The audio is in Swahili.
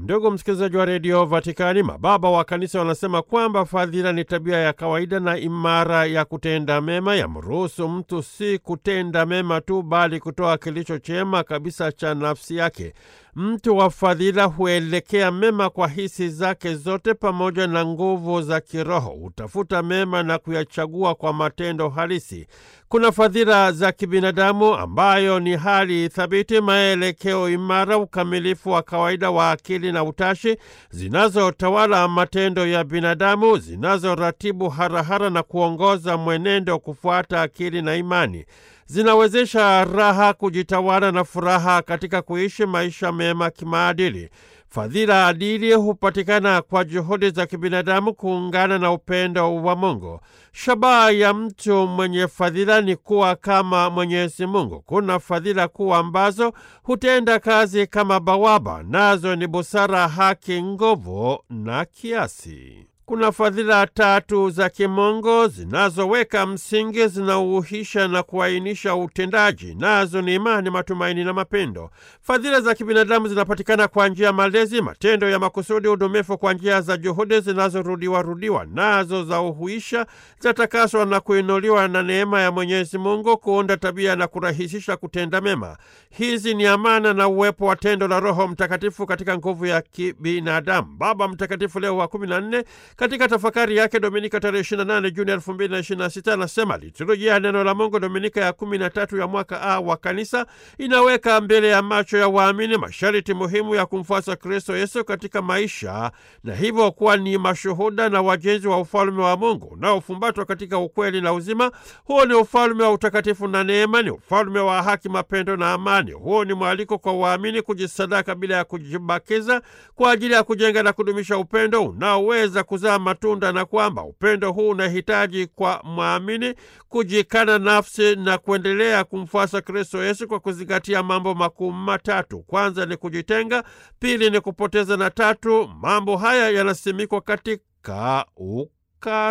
Ndugu msikilizaji wa redio Vatikani, mababa wa kanisa wanasema kwamba fadhila ni tabia ya kawaida na imara ya kutenda mema, yamruhusu mtu si kutenda mema tu, bali kutoa kilicho chema kabisa cha nafsi yake. Mtu wa fadhila huelekea mema kwa hisi zake zote pamoja na nguvu za kiroho, hutafuta mema na kuyachagua kwa matendo halisi. Kuna fadhila za kibinadamu ambayo ni hali thabiti, maelekeo imara, ukamilifu wa kawaida wa akili na utashi, zinazotawala matendo ya binadamu, zinazoratibu harahara na kuongoza mwenendo kufuata akili na imani zinawezesha raha, kujitawala na furaha katika kuishi maisha mema kimaadili. Fadhila adili hupatikana kwa juhudi za kibinadamu kuungana na upendo wa Mungu. Shabaha ya mtu mwenye fadhila ni kuwa kama Mwenyezi Mungu. Kuna fadhila kuu ambazo hutenda kazi kama bawaba, nazo ni busara, haki, nguvu na kiasi. Kuna fadhila tatu za kimungu zinazoweka msingi, zinauhisha na kuainisha utendaji, nazo ni imani, matumaini na mapendo. Fadhila za kibinadamu zinapatikana kwa njia ya malezi, matendo ya makusudi, udumifu kwa njia za juhudi zinazorudiwa rudiwa, nazo za uhuisha, zatakaswa na kuinuliwa na neema ya Mwenyezi Mungu kuunda tabia na kurahisisha kutenda mema. Hizi ni amana na uwepo wa tendo la Roho Mtakatifu katika nguvu ya kibinadamu. Baba Mtakatifu Leo wa kumi na nne katika tafakari yake Dominika tarehe 28 Juni 2026 anasema liturujia ya neno la Mungu Dominika ya 13 ya mwaka A wa Kanisa inaweka mbele ya macho ya waamini masharti muhimu ya kumfuasa Kristo Yesu katika maisha na hivyo kuwa ni mashuhuda na wajenzi wa ufalme wa Mungu unaofumbatwa katika ukweli na uzima. Huo ni ufalme wa utakatifu na neema, ni ufalme wa haki, mapendo na amani. Huo ni mwaliko kwa waamini kujisadaka bila ya kujibakiza kwa ajili ya kujenga na kudumisha upendo unaoweza kuzaa matunda na kwamba upendo huu unahitaji kwa mwamini kujikana nafsi na kuendelea kumfuasa Kristo Yesu kwa kuzingatia mambo makuu matatu. Kwanza ni kujitenga, pili ni kupoteza, na tatu mambo haya yanasimikwa katika